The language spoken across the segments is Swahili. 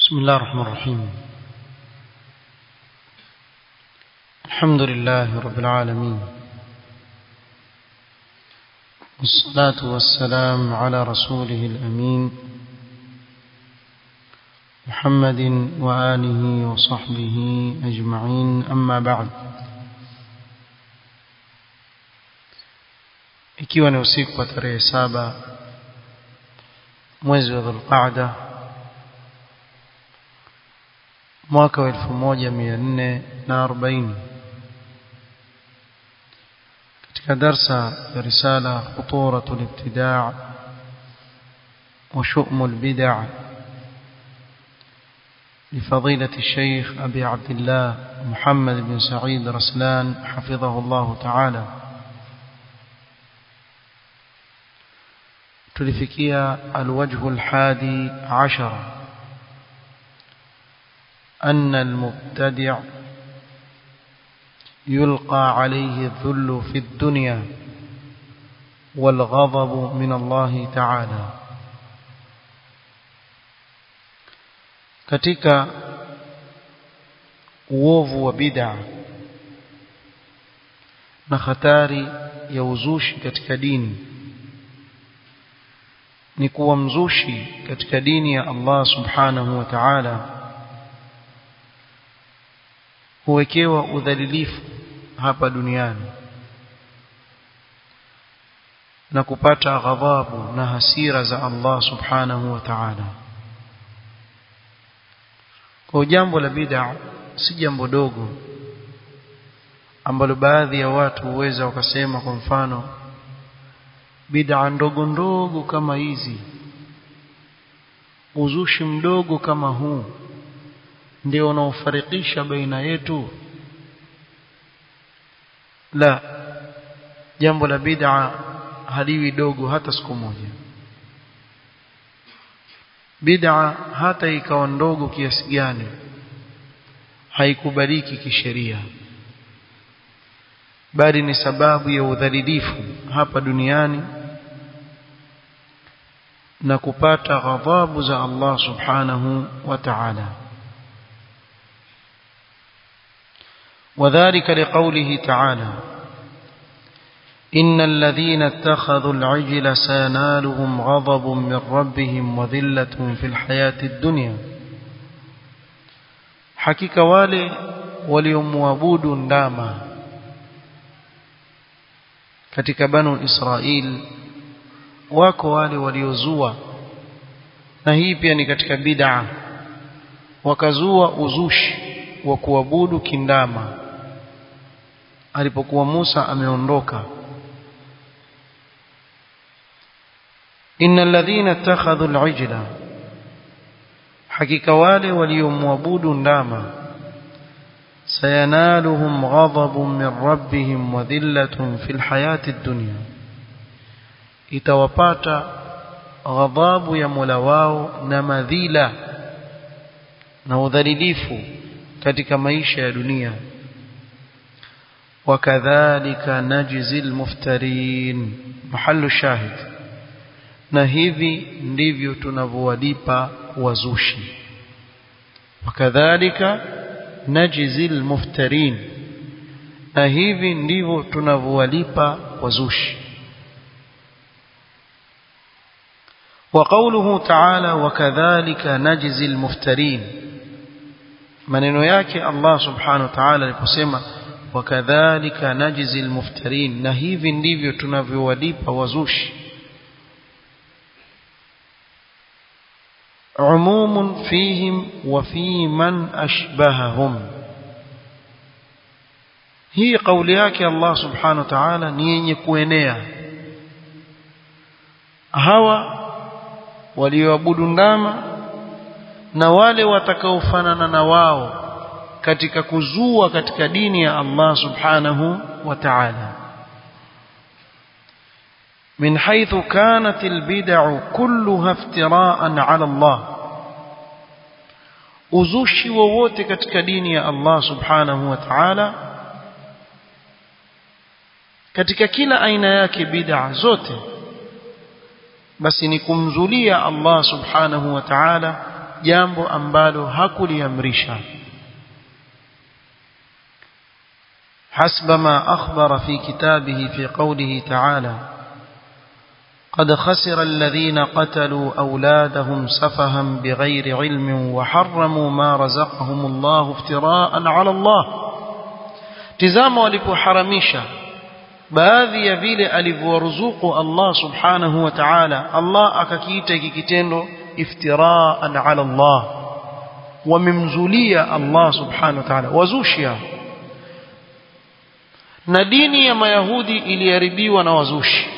بسم الله الرحمن الرحيم الحمد لله رب العالمين والصلاة والسلام على رسوله الأمين محمد وآله وصحبه أجمعين أما بعد ikiwa ni usiku wa tarehe saba mwezi wa dhulqaada mwaka wa elfu moja mia nne na arobaini katika darsa ya risala khuturatu libtidaa wa shumu lbidaa لفضيلة الشيخ أبي عبد الله محمد بن سعيد رسلان حفظه الله تعالى tulifikia alwajhu alhadi ashara أن المبتدع يلقى عليه الذل في الدنيا والغضب من الله تعالى katika uovu wa bid'a na hatari ya uzushi katika dini ni kuwa mzushi katika dini ya Allah subhanahu wa ta'ala huwekewa udhalilifu hapa duniani na kupata ghadhabu na hasira za Allah subhanahu wa ta'ala kwa jambo la bid'a si jambo dogo ambalo baadhi ya watu huweza wakasema kwa mfano bid'a ndogo ndogo kama hizi uzushi mdogo kama huu ndio unaofarikisha baina yetu la jambo la bid'a haliwi dogo hata siku moja bid'a hata ikawa ndogo kiasi gani haikubaliki kisheria bali ni sababu ya udhalilifu hapa duniani na kupata ghadhabu za Allah subhanahu wa ta'ala وذلك لقوله تعالى إن الذين اتخذوا العجل سينالهم غضب من ربهم وذلة في الحياة الدنيا حقيقة wale waliomwabudu ndama katika banu Israil wako wale waliozua na hii pia ni katika bid'a wakazua uzushi wa kuabudu kindama alipokuwa Musa ameondoka innal ladhina ittakhadhu al-ijla hakika wale waliomwabudu ndama sayanaluhum ghadabun min rabbihim wa dhillatun fil hayati ad-dunya itawapata ghadhabu ya Mola wao na madhila na udhalilifu katika maisha ya dunia wakadhalika najzi almuftarin mahallu shahid na hivi ndivyo tunavyowalipa wazushi wakadhalika najzi almuftarin na hivi ndivyo tunavyowalipa wazushi وقوله تعالى وكذلك نجزي المفترين maneno yake Allah subhanahu wa ta'ala aliposema wakadhalika najzi almuftarin na hivi ndivyo tunavyowalipa wazushi umumun fihim wa fi man ashbahahum hii kauli yake Allah subhanahu wa ta'ala ni yenye kuenea hawa walioabudu ndama na wale watakaofanana na wao katika kuzua katika dini ya Allah subhanahu wa ta'ala من حيث كانت البدع كلها افتراء على الله uzushi wowote katika dini ya Allah subhanahu wa ta'ala katika kila aina yake bid'a zote basi ni kumzulia Allah subhanahu wa ta'ala jambo ambalo hakuliamrisha حسب ما أخبر في كتابه في قوله تعالى قد خسر الذين قتلوا أولادهم سفها بغير علم وحرموا ما رزقهم الله افتراء على الله تزام walipoharamisha baadhi ya vile alivyoruzuku Allah subhanahu wa ta'ala Allah akakiita hiki kitendo iftiraan ala Allah wamemzulia Allah subhanahu wa ta'ala wazushia na dini ya mayahudi iliharibiwa na wazushi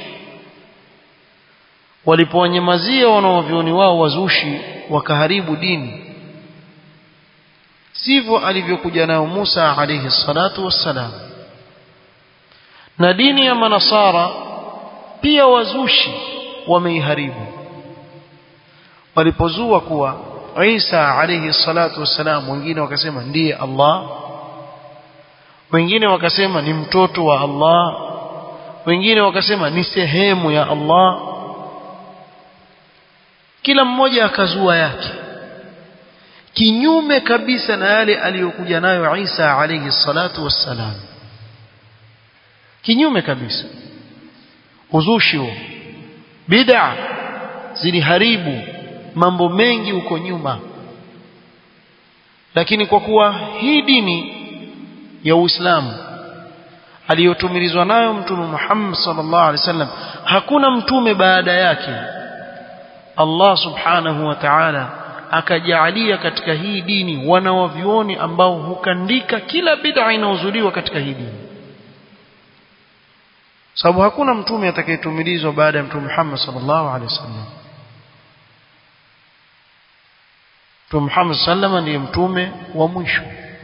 walipowanyamazia wanaovyoni wao wazushi wakaharibu dini sivyo alivyokuja nayo Musa alayhi salatu wassalam na dini ya manasara pia wazushi wameiharibu walipozua kuwa Isa alayhi salatu wassalam wengine wakasema ndiye Allah wengine wakasema ni mtoto wa Allah wengine wakasema ni sehemu ya Allah kila mmoja akazua yake kinyume kabisa na yale aliyokuja nayo Isa alayhi salatu wassalam kinyume kabisa uzushi huo bid'a ziliharibu mambo mengi huko nyuma lakini kwa kuwa hii dini ya Uislamu aliyotumilizwa nayo mtume Muhammad sallallahu alaihi wasallam hakuna mtume baada yake Allah subhanahu wa ta'ala akajaalia katika hii dini wanawavyuoni ambao hukandika kila bid'a inayozuliwa katika hii dini sababu hakuna mtume atakayetumilizwa baada ya mtume Muhammad sallallahu alaihi wasallam Mtume Muhammad sallama ndiye mtume wa mwisho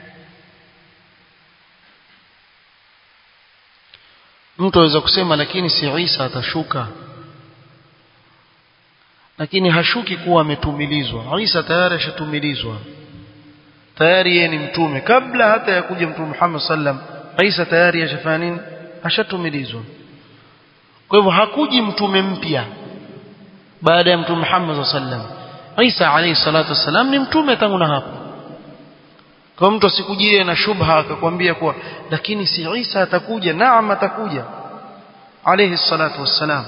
mtu aweza kusema lakini si Isa atashuka lakini hashuki kuwa ametumilizwa Isa tayari ashatumilizwa tayari yeye ni mtume kabla hata ya kuja mtume Muhammad sallam Isa tayari ashafanya nini ashatumilizwa kwa hivyo hakuji mtume mpya baada ya mtume Muhammad sallam Isa alayhi salatu wasalam ni mtume tangu na hapo kwa mtu asikujie na shubha akakwambia kuwa lakini si Isa atakuja naam atakuja alayhi salatu wassalam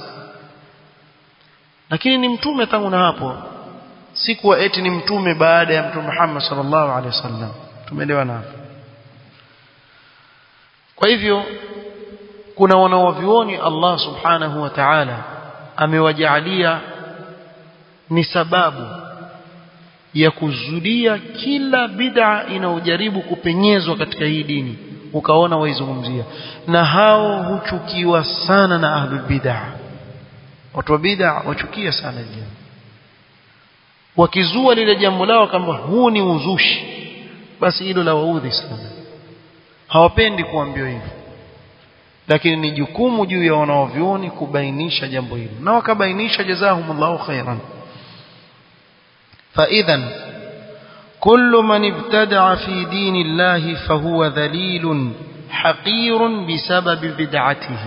lakini ni mtume tangu na hapo si kuwa eti ni mtume baada ya mtume Muhammad sallallahu alaihi wasallam tumeelewana hapo kwa hivyo kuna wanawavioni Allah subhanahu wa ta'ala amewajaalia ni sababu ya kuzulia kila bid'a inayojaribu kupenyezwa katika hii dini ukaona waizungumzia na hao huchukiwa sana na ahlul bid'a watu wa bid'a wachukia sana jambo wakizua lile jambo lao kama huu ni uzushi basi hilo la waudhi sana hawapendi kuambiwa hivyo lakini ni jukumu juu ya wanaovyuoni kubainisha jambo hilo na wakabainisha jazahumullahu khairan فإذا كل من ابتدع في دين الله فهو ذليل حقير بسبب بدعته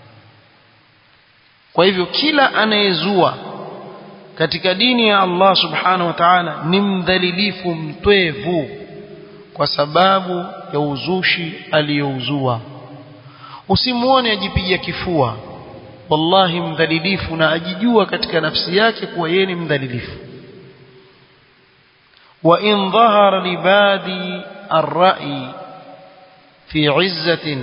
kwa hivyo kila anayezua katika dini ya Allah subhanahu wa ta'ala ni mdhalilifu mtwevu kwa sababu ya uzushi aliyouzua usimuone ajipiga kifua wallahi mdhalilifu na ajijua katika nafsi yake kuwa yeye ni mdhalilifu وإن ظهر لبادي الرأي في عزة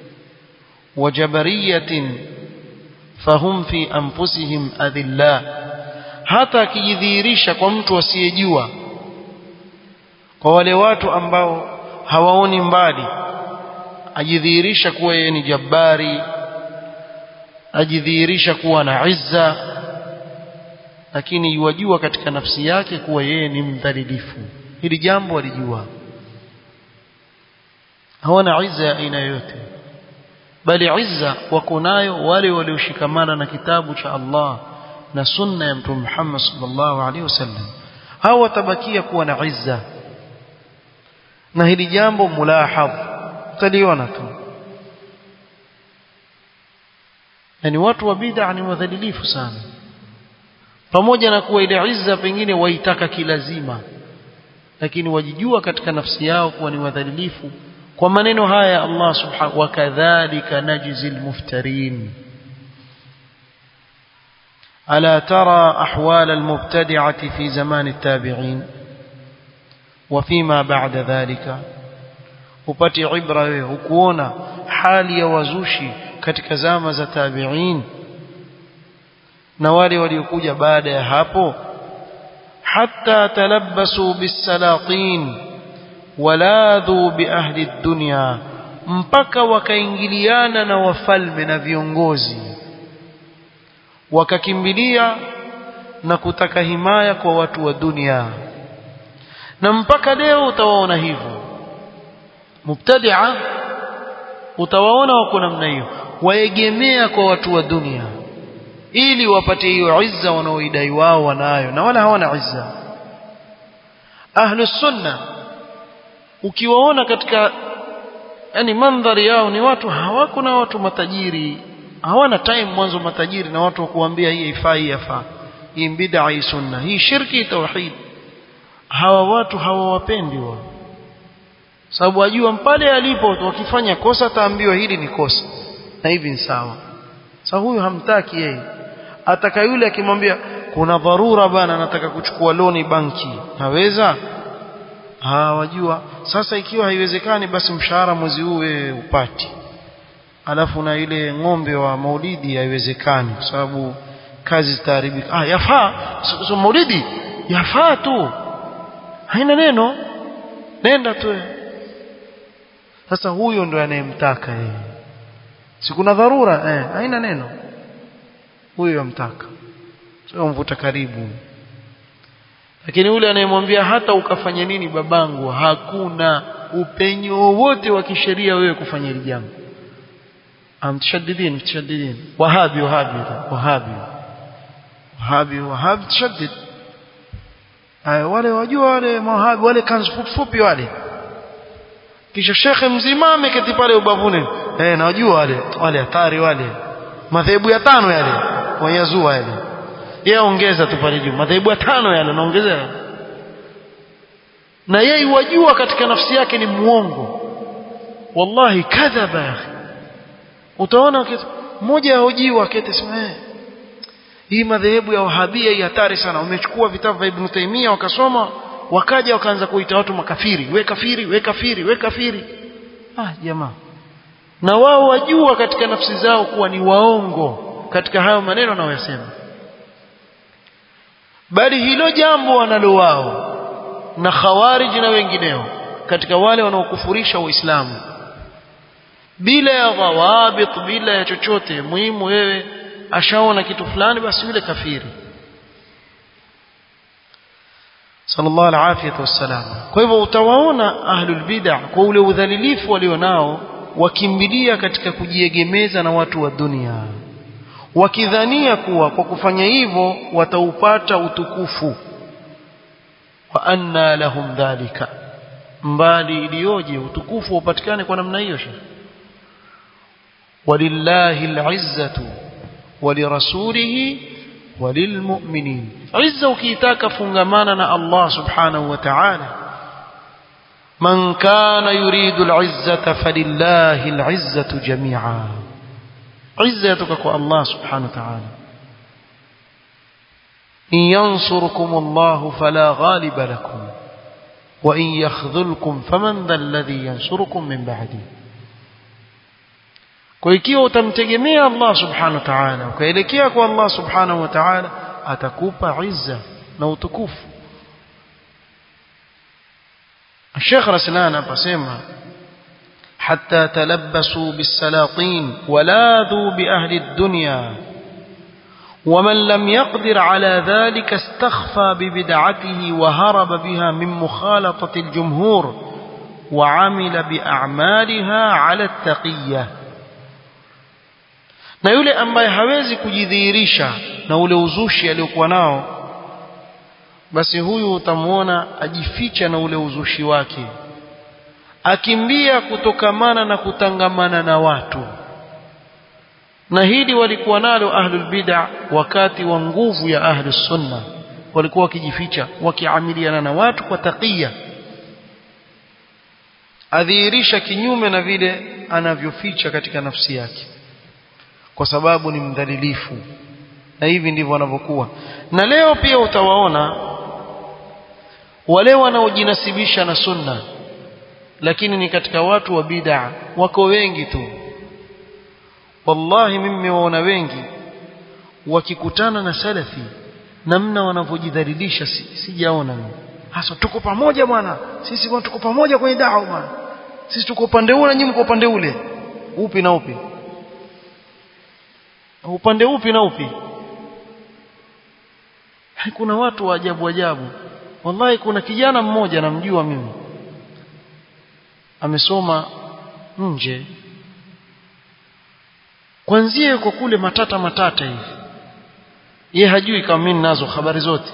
وجبرية فهم في أنفسهم أذلاء hata akijidhihirisha kwa mtu asiyejua kwa wale watu ambao hawaoni mbali ajidhihirisha kuwa yeye ni jabbari ajidhihirisha kuwa na izza lakini yuwajua katika nafsi yake kuwa yeye ni mdhalilifu hili jambo alijua hawana izza ya aina yoyote bali izza wako nayo wale walioshikamana na kitabu cha Allah na sunna ya mtume Muhammad sallallahu alaihi wasallam hao watabakia kuwa na izza na hili jambo mulahadh taliona tu yani watu wa bid'a ni wadhalilifu sana pamoja na kuwa ile izza pengine waitaka kilazima lakini wajijua katika nafsi yao kuwa ni wadhalilifu kwa maneno haya ya Allah subhanahu wa kadhalika najzi almuftarin ألا ترى أحوال المبتدعة في زمان التابعين وفيما بعد ذلك upate ibra wewe ukuona hali ya wazushi katika zama za tabi'in na wale waliokuja baada ya hapo hatta talabbasu bisalatin waladhu biahli dunya mpaka wakaingiliana na wafalme na viongozi wakakimbilia na kutaka himaya kwa watu wa dunia na mpaka leo utawaona hivyo mubtadia utawaona wako namna hiyo waegemea kwa watu wa dunia ili wapate hiyo izza wanaoidai wao wanayo na wala hawana izza ahlus sunna ukiwaona katika yani mandhari yao ni watu hawako na watu matajiri hawana time mwanzo matajiri na watu wa kuambia hii haifai hii yafaa hii bid'a hii sunna hii shirki tauhid hawa watu hawawapendi wao sababu wajua pale alipo wakifanya kosa taambiwa hili ni kosa na hivi ni sawa sasa huyu hamtaki yeye ataka yule akimwambia kuna dharura bana nataka kuchukua loni banki naweza ah wajua sasa ikiwa haiwezekani basi mshahara mwezi huu wewe upati alafu na ile ng'ombe wa maulidi haiwezekani kwa sababu kazi zitaharibika ah yafaa so, so maulidi yafaa tu haina neno nenda tu sasa huyo ndo anayemtaka yeye si kuna dharura eh haina neno huyo yamtaka sio mvuta karibu lakini yule anayemwambia hata ukafanya nini babangu hakuna upenyo wowote wa kisheria wewe kufanya hili jambo amtashaddidin mtashaddidin wahabi wahabi wahabi wahabi wahabi tashaddid wale wajua wale mawahabi wale kanzu fupi fupi wale kisha shekhe mzima ameketi pale ubavuni eh najua wale wale hatari wale madhehebu ya tano yale wanyazua yale yeye ongeza tu pale juu madhehebu ya tano yale naongezea na yeye wajua katika nafsi yake ni muongo wallahi kadhaba ya akhi utaona mmoja ahojiwa akete sema eh hii madhehebu ya wahabia hii hatari sana wamechukua vitabu vya Ibn Taymiyyah wakasoma wakaja wakaanza kuita watu makafiri we kafiri we kafiri we kafiri ah jamaa na wao wajua katika nafsi zao kuwa ni waongo katika hayo maneno wanayoyasema bali hilo jambo wanalo wao na khawarij na wengineo katika wale wanaokufurisha uislamu bila ya dhawabit bila ya chochote muhimu wewe ashaona kitu fulani basi yule kafiri sallallahu alafiyatu wassalam kwa hivyo utawaona ahlul bid'ah kwa ule udhalilifu walionao wakimbilia katika kujiegemeza na watu wa dunia wakidhania kuwa kwa kufanya hivyo wataupata utukufu wa anna lahum dhalika mbali iliyoje utukufu upatikane kwa namna hiyo shekhi walillahi alizzatu walirasulihi walilmu'minin izza ukiitaka fungamana na Allah subhanahu wa ta'ala man kana yuridu al'izzata falillahi al'izzatu jami'a izza yatoka kwa Allah subhanahu wa ta'ala in yansurkum Allah fala ghaliba lakum wa in yakhdhulkum faman dhal ladhi yansurukum min ba'di kwa ikiwa utamtegemea Allah subhanahu wa ta'ala ukaelekea kwa Allah subhanahu wa ta'ala atakupa izza na utukufu الشيخ رسلان أبسمها حتى تلبسوا بالسلاطين ولاذوا بأهل الدنيا ومن لم يقدر على ذلك استخفى ببدعته وهرب بها من مخالطة الجمهور وعمل بأعمالها على التقية na yule ambaye hawezi kujidhihirisha na ule uzushi aliokuwa nao basi huyu utamwona ajificha na ule uzushi wake akimbia kutokamana na kutangamana na watu na hili walikuwa nalo ahlul bid'a wakati wa nguvu ya ahlus sunna walikuwa wakijificha wakiamiliana na watu kwa taqiya adhihirisha kinyume na vile anavyoficha katika nafsi yake kwa sababu ni mdhalilifu na hivi ndivyo wanavyokuwa na leo pia utawaona wale wanaojinasibisha na sunna lakini ni katika watu wa bid'a wako wengi tu wallahi mimi nimewaona wengi wakikutana na salafi namna wanavyojidhalilisha sijaona si hasa tuko pamoja bwana sisi bwana tuko pamoja kwenye da'wa bwana sisi tuko upande huu na nyinyi mko upande ule upi na upi upande upi na upi kuna watu wa ajabu ajabu wallahi kuna kijana mmoja namjua mimi amesoma nje kwanzia yuko kule matata matata hivi ye hajui kama mimi nazo habari zote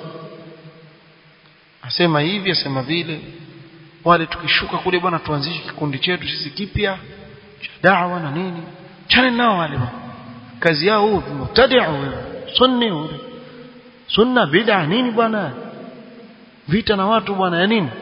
asema hivi asema vile wale tukishuka kule bwana tuanzishe kikundi chetu sisi kipya cha da'wa na nini chana nao wale bwana kazi yao huu mubtadi'u sunni ule sunna bid'a nini bwana vita na watu bwana ya nini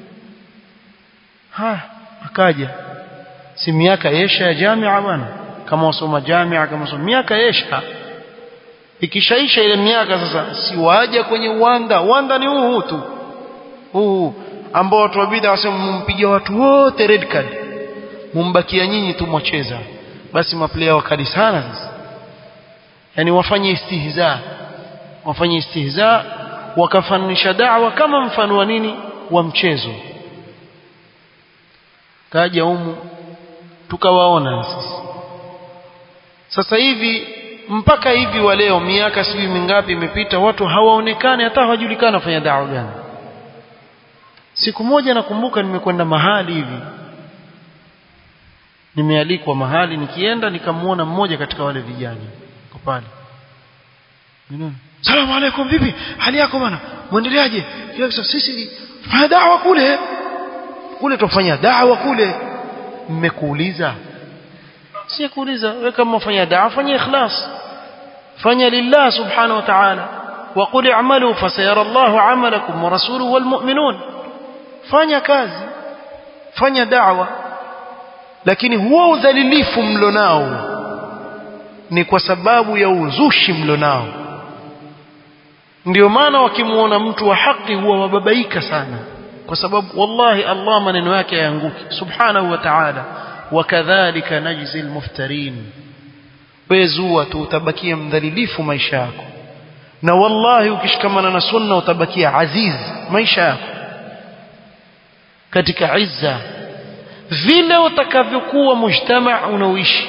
ha akaja si miaka yesha ya jamia bwana kama wasoma jamia kama wasoma miaka yesha ikishaisha ile miaka sasa si waje kwenye uwanda uwanda ni huu huu tu huu ambao watu wa bid'a wasema mumpigia watu wote red card mumbakia nyinyi tu mwacheza basi maplayer wakali sana sasa yani wafanye istihza wafanye istihza wakafanisha da'wa kama mfano wa nini wa mchezo kaja humu tukawaona sisi sasa hivi mpaka hivi wa leo miaka sijui mingapi imepita watu hawaonekani hata hawajulikani wafanya da'wa gani siku moja nakumbuka nimekwenda mahali hivi nimealikwa mahali nikienda nikamuona mmoja katika wale vijana kwa pale Salamu alaikum vipi hali yako bwana muendeleaje sisi fanya dawa kule kule tufanya dawa kule mmekuuliza si kuuliza wewe kama ufanya dawa fanya ikhlas fanya lillah subhanahu wa ta'ala وقل اعملوا فسيرى الله عملكم ورسوله والمؤمنون fanya kazi fanya da'wa lakini huo udhalilifu mlonao ni kwa sababu ya uzushi mlonao ndio maana wakimuona mtu wa haki huwa wababaika sana kwa sababu wallahi Allah maneno yake yaanguki subhanahu wa ta'ala wakadhalika najzi almuftarin wezua tu utabakia mdhalilifu maisha yako na wallahi ukishikamana na sunna utabakia aziz maisha yako katika izza vile utakavyokuwa mujtama unaoishi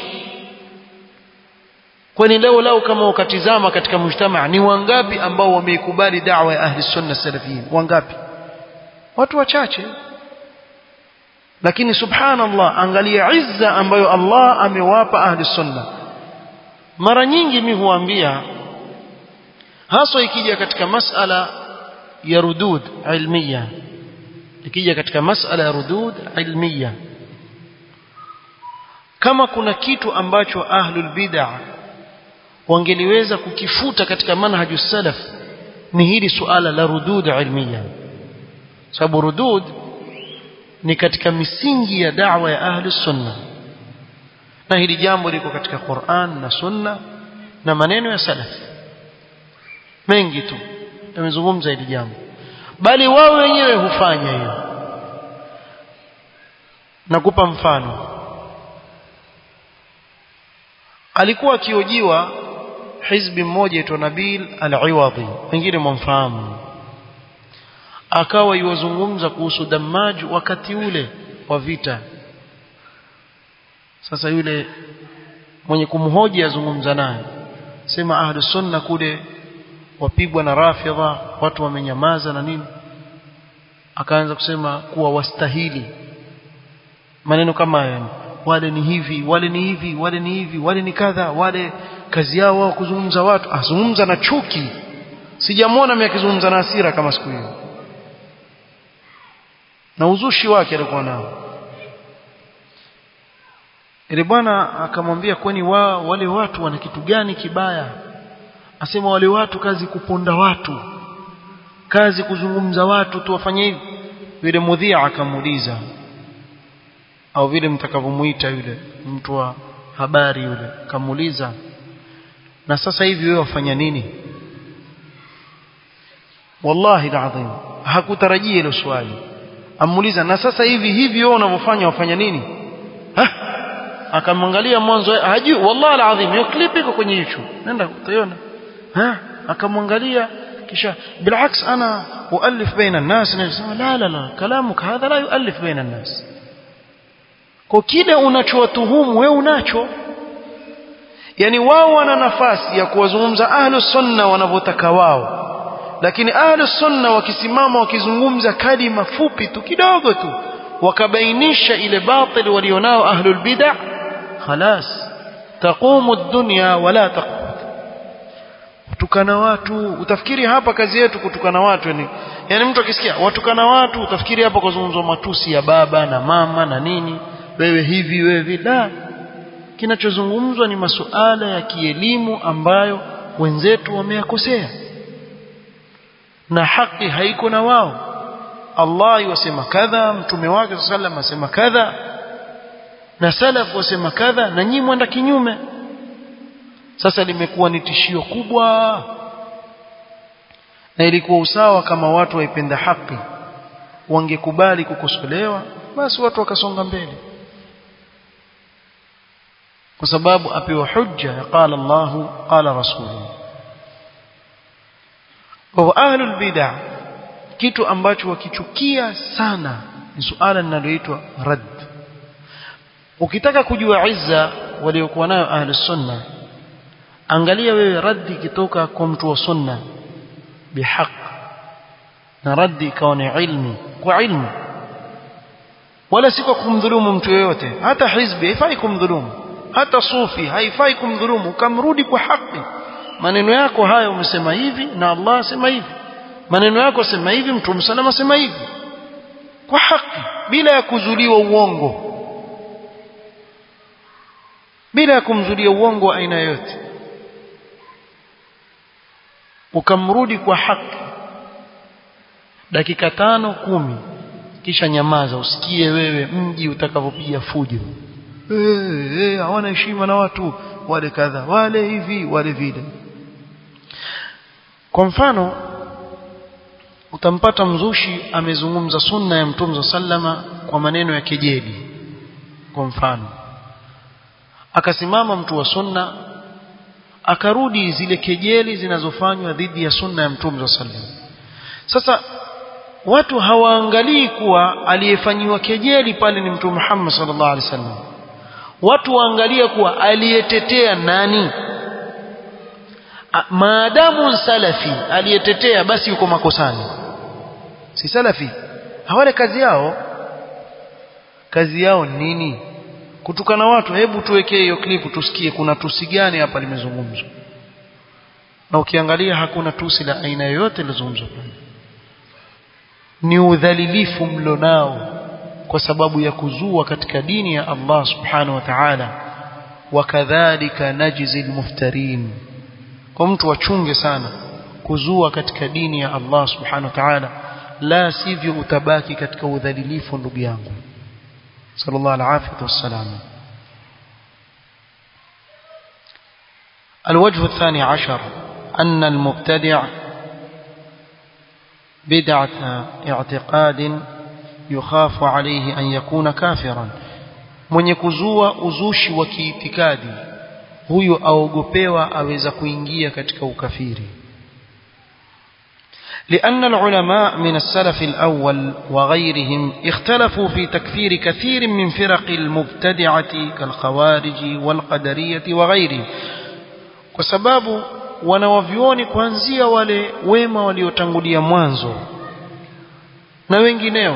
kwani leo leo kama ukatizama katika mujtama ni wangapi ambao wameikubali da'wa ya ahli sunna salafiyin wangapi watu wachache lakini subhanallah angalia izza ambayo Allah amewapa ahli sunna mara nyingi mimi huambia haswa ikija katika masala ya rudud ilmiya ikija katika masala ya rudud ilmiya kama kuna kitu ambacho ahlul bid'ah wangeliweza kukifuta katika manhaju salaf ni hili suala la rudud ilmiya sababu rudud ni katika misingi ya da'wa ya ahli sunna na hili jambo liko katika Qur'an na sunna na maneno ya salaf mengi tu yamezungumza hili jambo bali wao wenyewe hufanya hiyo nakupa mfano alikuwa akiojiwa hizbi mmoja aitwa Nabil al-Iwadhi wengine mwamfahamu akawa yuwazungumza kuhusu Dammaj wakati ule wa vita sasa yule mwenye kumhoji azungumza naye sema ahlu sunna kule wapigwa na rafidha watu wamenyamaza na nini akaanza kusema kuwa wastahili maneno kama hayo wale ni hivi wale ni hivi wale ni hivi wale ni kadha wale kazi yao wao kuzungumza watu azungumza na chuki sijamwona mimi akizungumza na hasira kama siku hiyo na uzushi wake alikuwa nao ile bwana akamwambia kwani wa, wale watu wana kitu gani kibaya asema wale watu kazi kuponda watu kazi kuzungumza watu tu wafanye hivi yule mudhia akamuuliza au vile mtakavyomuita yule mtu wa habari yule kamuuliza na sasa hivi wewe wafanya nini wallahi alazim hakutarajia hilo swali amuuliza na sasa hivi hivi wewe unavyofanya wafanya nini ha akamwangalia mwanzo hajui wallahi alazim hiyo clip iko kwenye YouTube nenda utaiona ha akamwangalia kisha بالعكس انا اؤلف بين الناس nasema la la la كلامك هذا لا يؤلف بين الناس kwa kile unachowatuhumu wewe unacho yani wao wana nafasi ya kuwazungumza ahlu sunna wanavyotaka wao lakini ahlu sunna wakisimama wakizungumza kalima fupi tu kidogo tu wakabainisha ile batil walionao ahlul bid'ah خلاص تقوم الدنيا ولا تقوم kutukana watu utafikiri hapa kazi yetu kutukana watu yani yani mtu akisikia watukana watu utafikiri hapa kuzungumzwa matusi ya baba na mama na nini wewe hivi wewe vile kinachozungumzwa ni masuala ya kielimu ambayo wenzetu wameyakosea na haki haiko na wao Allah yasema kadha mtume wake sallam asema kadha na salaf wasema kadha na nyinyi mwenda kinyume sasa limekuwa ni tishio kubwa na ilikuwa usawa kama watu waipenda haki wangekubali kukosolewa basi watu wakasonga mbele kwa sababu apewa hujja ya qala Allahu qala rasuluhu kwa ahlul bid'ah kitu ambacho wakichukia sana ni suala linaloitwa rad ukitaka kujua izza waliokuwa nayo ahlus sunna angalia wewe raddi kitoka kwa mtu wa sunna bihaq na raddi ikawa ni ilmi kwa ilmu wala si kwa kumdhulumu mtu yoyote hata hizbi haifai kumdhulumu hata sufi haifai kumdhulumu ukamrudi kwa haki maneno yako haya umesema hivi na Allah asema hivi maneno yako sema hivi mtume salama sema hivi kwa haki bila ya kuzuliwa uongo bila ya kumzulia uongo wa aina yoyote ukamrudi kwa haki dakika tano kumi kisha nyamaza usikie wewe mji utakavyopiga fujo eh eh hawana heshima na watu wale kadha wale hivi wale vile kwa mfano utampata mzushi amezungumza sunna ya mtume sallama kwa maneno ya kejeli kwa mfano akasimama mtu wa sunna akarudi zile kejeli zinazofanywa dhidi ya sunna ya mtume sallam sasa watu hawaangalii kuwa aliyefanyiwa kejeli pale ni mtume Muhammad sallallahu alaihi wasallam watu waangalia kuwa aliyetetea nani maadamu salafi aliyetetea basi yuko makosani si salafi hawale kazi yao kazi yao nini kutukana watu hebu tuwekee hiyo klipu tusikie kuna tusi gani hapa limezungumzwa na ukiangalia hakuna tusi la aina yoyote lilozungumzwa pale ni udhalilifu mlonao kwa sababu ya kuzua katika dini ya Allah subhanahu wa ta'ala wakadhalika najzi almuftarin kwa mtu wachunge sana kuzua katika dini ya Allah subhanahu wa ta'ala la sivyo utabaki katika udhalilifu ndugu yangu صلى الله العافية والسلام الوجه الثاني عشر أن المبتدع بدعة اعتقاد يخاف عليه أن يكون كافرا من يكزوا أزوش وكيتكادي huyo aogopewa aweza kuingia katika ukafiri لأن العلماء من السلف الأول وغيرهم اختلفوا في تكفير كثير من فرق المبتدعة كالخوارج والقدرية وغيرهم وسباب wanawavyoni kuanzia wale wema waliotangulia mwanzo na wengineo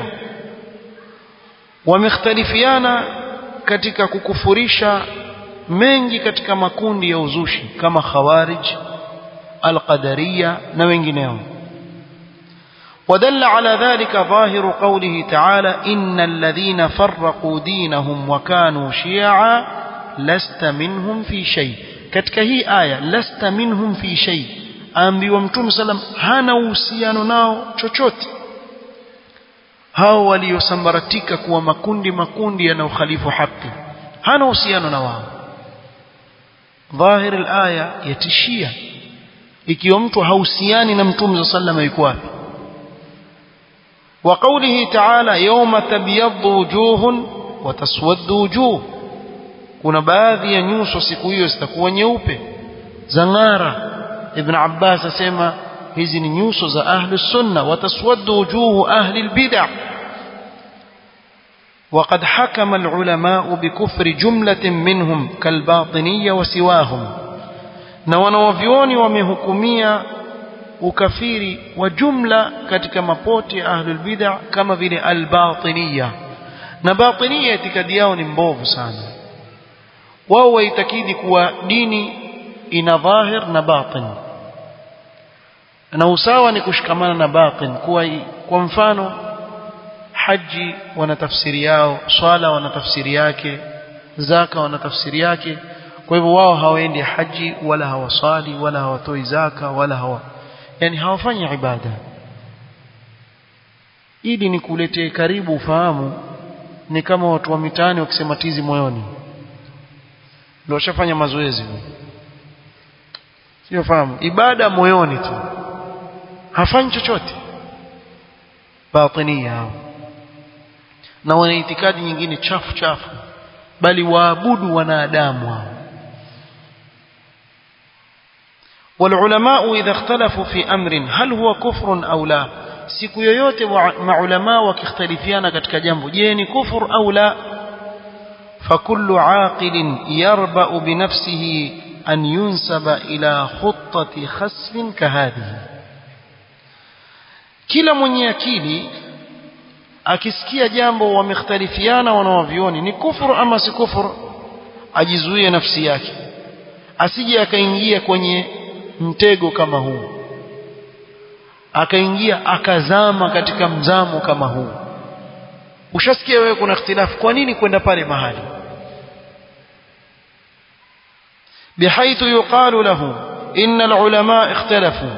wamekhtalifiana katika kukufurisha mengi katika makundi ya uzushi kama khawarij alqadariya na wengineo ودل على ذلك ظاهر قوله تعالى إن الذين فرقوا دينهم وكانوا شيعا lasta minhum fi shay katika hii aya lasta minhum fi shay aambiwa mtume sallam hana uhusiano nao chochote hao waliosambaratika kuwa makundi makundi yanayokhalifu haki hana uhusiano na wao dhahir alaya yatishia ikiwa mtu hauhusiani na mtume sallam yuko wapi وقوله تعالى يوم تبيض وجوه وتسود وجوه kuna baadhi ya nyuso siku hiyo zitakuwa nyeupe zangara ibn abbas asema hizi ni nyuso za ahli sunna wataswaddu wujuhu ahli albid'ah وقد حكم العلماء بكفر جملة منهم كالباطنية وسواهم na wanawavyoni wamehukumia ukafiri wa jumla katika mapote ya ahlul bid'ah kama vile al-batiniya na batiniya itikadi yao ni mbovu sana wao waitakidi kuwa dini ina dhahir na batin na usawa ni kushikamana na batin kuwa kwa mfano haji wana tafsiri yao swala wana tafsiri yake zaka wana tafsiri yake kwa hivyo wao hawaendi haji wala hawasali wala hawatoi zaka wala hawa yani hawafanyi ibada ili ni kuletee karibu ufahamu ni kama watu wa mitaani wakisema tizi moyoni ndio washafanya mazoezi sio fahamu ibada moyoni tu hafanyi chochote batinia hao na wana itikadi nyingine chafu chafu bali waabudu wanadamu hao والعلماء إذا اختلفوا في أمر هل هو كفر أو لا siku yoyote maulama wakikhtalifiana katika jambo je ni kufur au la fakullu aqilin yarba'u bi nafsihi an yunsaba ila khuttati khasfin kahadhihi kila mwenye akili akisikia jambo wamekhtalifiana wanawavioni ni kufur ama si kufur ajizuie nafsi yake asije akaingia kwenye mtego kama huu akaingia akazama katika mzamo kama huu ushasikia wewe kuna ikhtilafu kwa nini kwenda pale mahali بحيث يقال له إن العلماء اختلفوا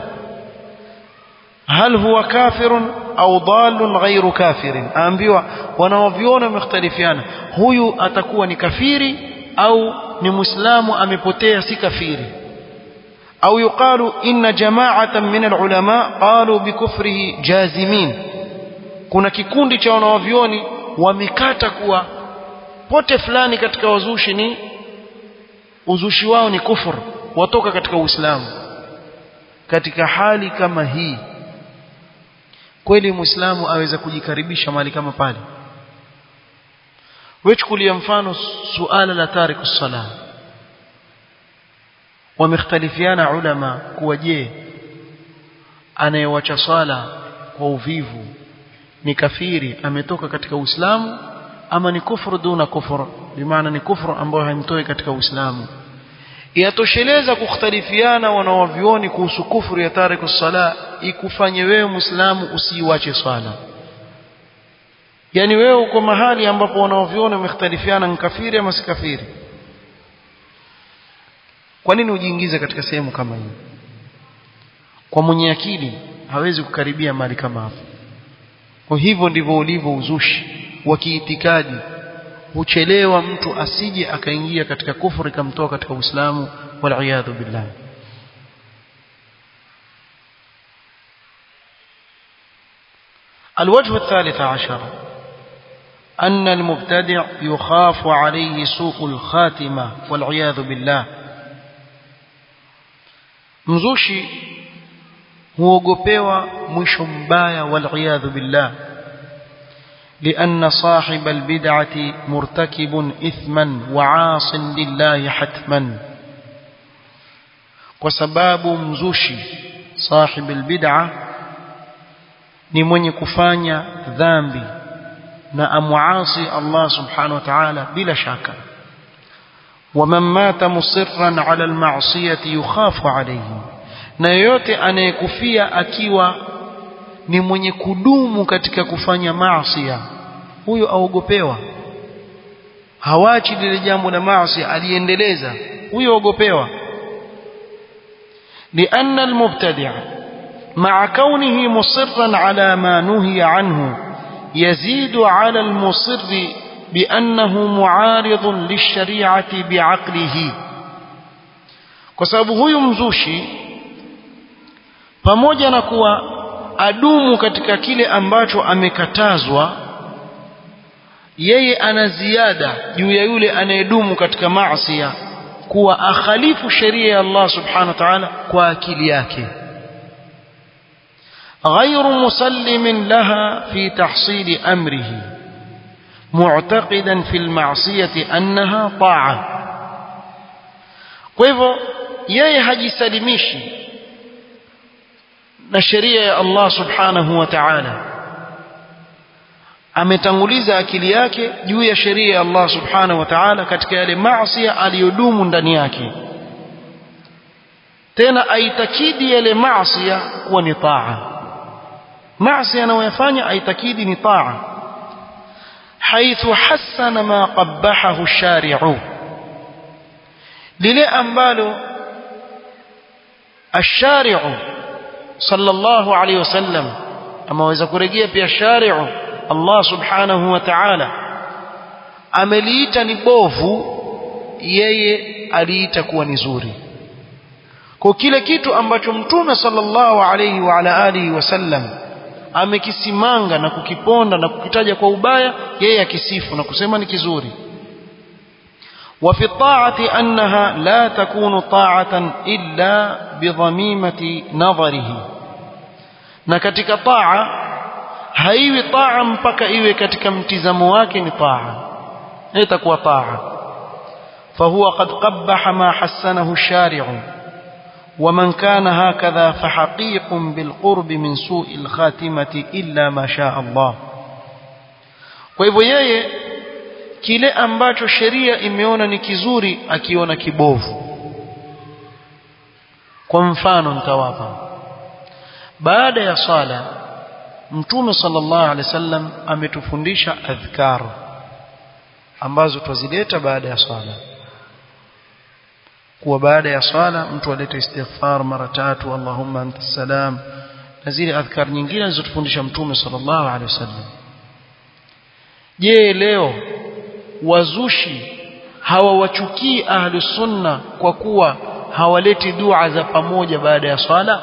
هل هو كافر أو ضال غير كافر أنبيوا wanaoviona wamekhtalifiana huyu atakuwa ni kafiri au ni muislamu amepotea si kafiri أو يقال إن جماعة من العلماء قالوا بكفره جازمين kuna kikundi cha wanawavyoni wamekata kuwa pote fulani katika wazushi ni uzushi wao ni kufur watoka katika uislamu katika hali kama hii kweli muislamu aweza kujikaribisha mahali kama pale wechukulia mfano suala la tariku salah wamekhtalifiana ulama kuwa je anayewacha swala kwa uvivu ni kafiri ametoka katika Uislamu ama ni kufuru duna kufuru bimaana ni kufuru ambayo haimtoi katika Uislamu yatosheleza kukhtalifiana wanawavioni kuhusu kufuru ya tariku sala ikufanye wewe Muislamu usiiwache swala yani wewe uko mahali ambapo wanawavioni wamekhtalifiana ni kafiri ama si kafiri kwa nini ujiingize katika sehemu kama hii kwa mwenye akili hawezi kukaribia mali kama hapo kwa hivyo ndivyo ulivyo uzushi wa kiitikadi huchelewa mtu asije akaingia katika kufuru ikamtoa katika Uislamu wal billah الوجه الثالث عشر أن المبتدع يخاف عليه سوء الخاتمة والعياذ بالله mzushi huogopewa mwisho mbaya waliyadhu billah لأن صاحب البدعة مرتكب إثما وعاص لله حتما وسباب مزوشي صاحب البدعة ni mwenye kufanya dhambi na amuasi Allah subhanahu wa ta'ala bila shaka ومن مات مصرا على المعصية يخاف عليه na yoyote anayekufia akiwa ni mwenye kudumu katika kufanya maasi huyo aogopewa hawachi lile jambo la maasi aliendeleza huyo ogopewa لأن المبتدع مع كونه مصرا على ما نهي عنه يزيد على المصر بأنه معارض للشريعة بعقله kwa sababu huyu mzushi pamoja na kuwa adumu katika kile ambacho amekatazwa yeye ana ziada juu ya yule anayedumu katika maasi kuwa akhalifu sheria ya Allah subhanahu wa ta'ala kwa akili yake غير مسلم لها في تحصيل أمره معتقدا في المعصية أنها طاعة kwa hivyo yeye hajisalimishi na sheria ya Allah subhanahu wa ta'ala ametanguliza akili yake juu ya sheria ya Allah subhanahu wa ta'ala katika yale maasi aliyodumu ndani yake tena aitakidi yale maasi kuwa ni taa maasi anayoyafanya aitakidi ni taa حيث حسن ما قبحه الشارع lile ambalo الشارع صلى الله عليه وسلم ama waweza kurejea pia shari'u Allah subhanahu wa ta'ala ameliita ni bovu yeye aliita kuwa ni zuri kwa kile kitu ambacho mtume sallallahu alayhi wa ala alihi wasallam amekisimanga na kukiponda na kukitaja kwa ubaya yeye akisifu na kusema ni kizuri وفي الطاعة أنها لا تكون طاعة إلا بضميمة نظره na katika taa haiwi taa mpaka iwe katika mtizamo wake ni taa itakuwa taa فهو قد قبح ما حسنه الشارع ومن كان هكذا فحقيق بالقرب من سوء الخاتمة إلا ما شاء الله kwa hivyo yeye kile ambacho sheria imeona ni kizuri akiona kibovu kwa mfano nitawapa baada ya sala mtume sallallahu alaihi wasallam ametufundisha adhkar ambazo twazileta baada ya swala kuwa baada ya swala mtu alete istighfar mara tatu allahumma anta salam na zile adhkar nyingine alizotufundisha mtume sallallahu alaihi wasallam je leo wazushi hawawachukii ahlu sunna kwa kuwa hawaleti dua za pamoja baada ya swala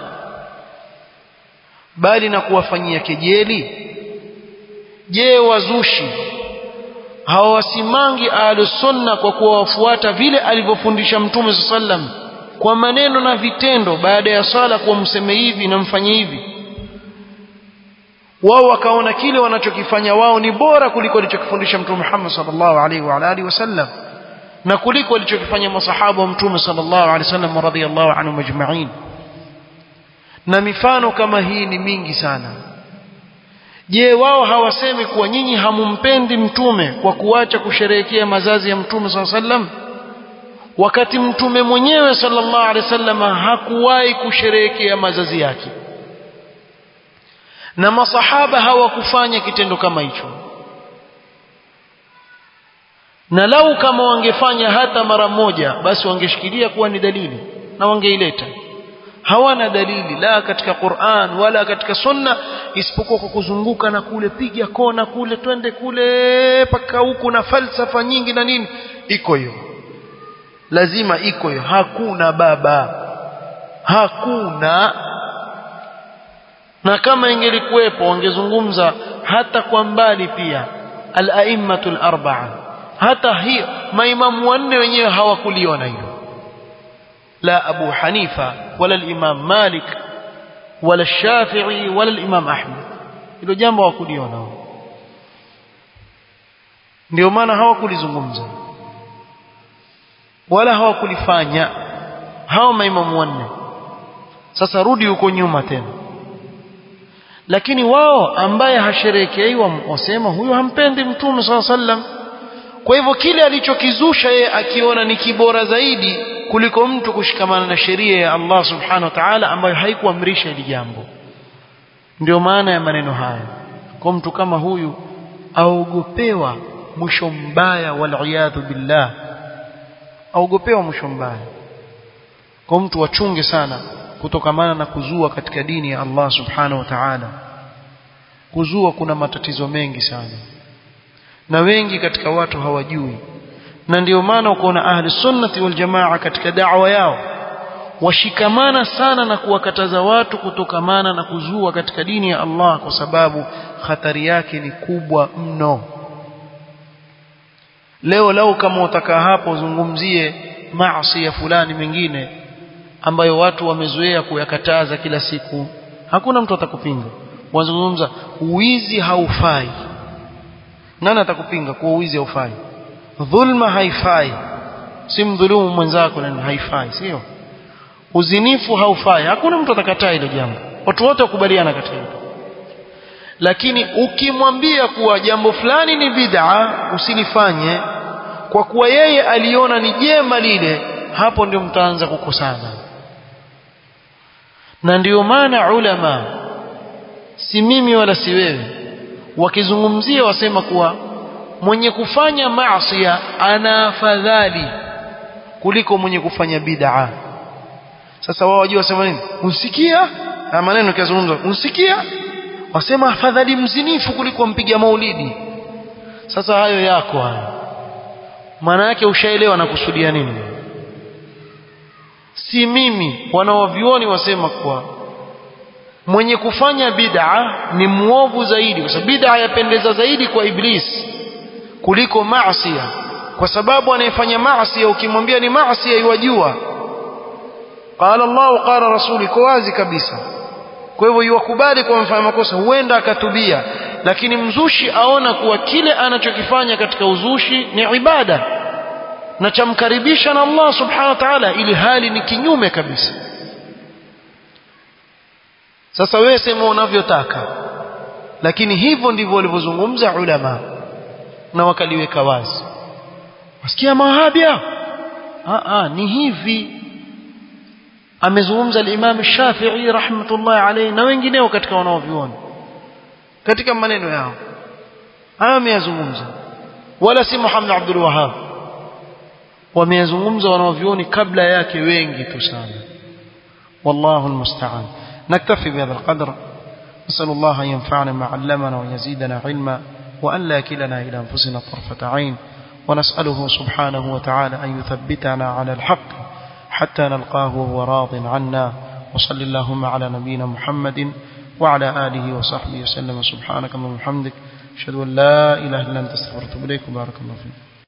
bali na kuwafanyia kejeli je wazushi hawawasimangi ahlu sunna kwa kuwafuata vile alivyofundisha mtume sallam kwa maneno na vitendo baada ya swala kuwa mseme hivi na mfanye hivi wao wakaona kile wanachokifanya wao ni bora kuliko alichokifundisha mtume Muhammad sallallahu alaihi wa alihi wasallam na kuliko alichokifanya masahaba wa mtume sallallahu alaihi wasallam radhiyallahu anhum majma'in na mifano kama hii ni mingi sana je wao hawasemi kuwa nyinyi hamumpendi mtume kwa kuacha kusherehekea mazazi ya mtume sallallahu alaihi wasallam wakati mtume mwenyewe sallallahu alaihi wasallam hakuwahi kusherehekea mazazi yake na masahaba hawakufanya kitendo kama hicho na lau kama wangefanya hata mara moja basi wangeshikilia kuwa ni dalili na wangeileta hawana dalili la katika Qur'an wala katika sunna isipokuwa kwa kuzunguka na kule piga kona kule twende kule paka huku na falsafa nyingi na nini iko hiyo lazima iko hiyo hakuna baba hakuna na kama ingelikuwepo wangezungumza hata kwa mbali pia al-a'immatul arba'a hata hiyo maimamu wanne wenyewe hawakuliona hilo la Abu Hanifa wala al-Imam Malik wala Shafi'i wala al-Imam Ahmad hilo jambo hawakuliona ndio maana hawakulizungumza wala hawakulifanya hao maimamu wanne sasa rudi huko nyuma tena lakini wao ambaye hasherekeiwa wasema huyo hampendi mtume swalla sallam kwa hivyo kile alichokizusha yeye akiona ni kibora zaidi kuliko mtu kushikamana na sheria ya Allah subhanahu wa ta'ala ambayo haikuamrisha hili jambo ndio maana ya maneno haya kwa mtu kama huyu aogopewa mwisho mbaya waliyadhu billah aogopewa mwisho mbaya kwa mtu wachunge sana kutokamana na kuzua katika dini ya Allah subhanahu wa ta'ala kuzua kuna matatizo mengi sana na wengi katika watu hawajui na ndio maana ukaona ahli sunnati wal jamaa katika da'wa yao washikamana sana na kuwakataza watu kutokamana na kuzua katika dini ya Allah kwa sababu hatari yake ni kubwa mno leo lau kama utakaa hapo uzungumzie maasi ya fulani mengine ambayo watu wamezoea kuyakataza kila siku hakuna mtu atakupinga wazungumza uwizi haufai nani atakupinga kuwa uwizi haufai dhulma haifai si mdhulumu mwenzako na haifai sio uzinifu haufai hakuna mtu atakataa hilo jambo watu wote wakubaliana katika hilo lakini ukimwambia kuwa jambo fulani ni bid'a usilifanye kwa kuwa yeye aliona ni jema lile hapo ndio mtaanza kukosana na ndiyo maana ulama si mimi wala si wewe wakizungumzia wasema kuwa mwenye kufanya maasi ana afadhali kuliko mwenye kufanya bid'a sasa wao wajua wasema nini usikia na maneno kiazungumza usikia wasema afadhali mzinifu kuliko mpiga maulidi sasa hayo yako hayo maana yake ushaelewa na kusudia nini si mimi wanawavioni wasema kwa mwenye kufanya bid'a ni muovu zaidi kwa sababu bid'a yapendeza zaidi kwa iblis kuliko maasi kwa sababu anayefanya maasi ukimwambia ni maasi yajua qala Allah qala rasuli iko wazi kabisa kwa hivyo yuwakubali kwa mfanya makosa huenda akatubia lakini mzushi aona kuwa kile anachokifanya katika uzushi ni ibada na chamkaribisha na Allah subhanahu wa ta'ala ili hali ni kinyume kabisa sasa wewe sema unavyotaka lakini hivyo ndivyo walivyozungumza ulama na wakaliweka wazi wasikia mawahabia a a ni hivi amezungumza al-Imam Shafi'i rahmatullahi alayhi na wengineo katika wanaoviona katika maneno yao haya ameyazungumza wala si Muhammad Abdul Wahhab wameyazungumza wanaovioni kabla yake wengi tu sana wallahu almusta'an naktafi bihadha alqadr نسأل الله أن ينفعنا ما علمنا ويزيدنا علما وأن لا كلنا إلى أنفسنا طرفة عين ونسأله سبحانه وتعالى أن يثبتنا على الحق حتى نلقاه وهو راض عنا وصل اللهم على نبينا محمد وعلى آله وصحبه وسلم سبحانك اللهم وبحمدك أشهد أن لا إله إلا أنت استغفرك وأتوب إليك وبارك الله فيك